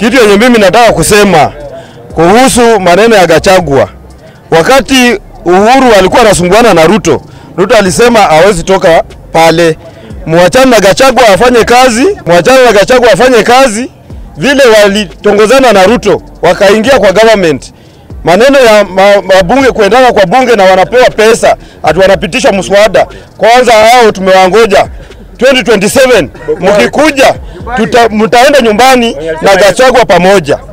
Kitu yenye mimi nataka kusema kuhusu maneno ya Gachagua, wakati Uhuru alikuwa anasumbuana na Ruto, Ruto alisema hawezi toka pale. Mwachane na Gachagua afanye kazi, mwachane na Gachagua afanye kazi. Vile walitongozana na Ruto wakaingia kwa government, maneno ya ma- mabunge kuendana kwa bunge na wanapewa pesa, ati wanapitisha mswada. Kwanza hao tumewangoja 2027 mkikuja, tuta, mtaenda nyumbani na Gachagua pamoja.